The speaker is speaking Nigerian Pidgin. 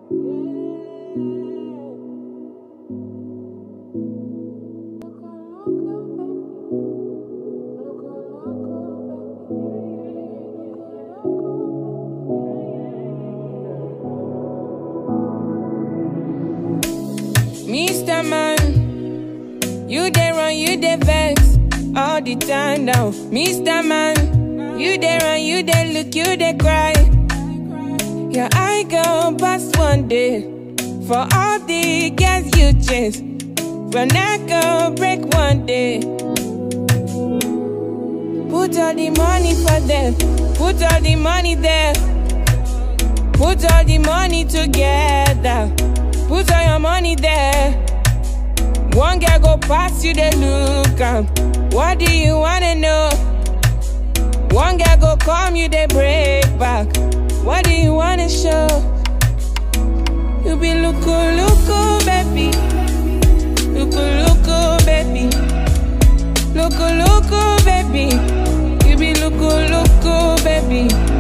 Mr. Man, you dey run, you dey vex all the time now. Mr. Man, you dey run, you dey look, you dey cry. Your eye go past one day for all the girls you chase. Your neck go break one day. Put all the money for them, put all the money there. Put all the money together. Put all your money there. One girl go past you, they look am. What do you wanna know? One girl go come you, they break back. What do you wanna show? You be looku looku, baby. Looku looku, baby. Looku looku, baby. You be looku looku, baby.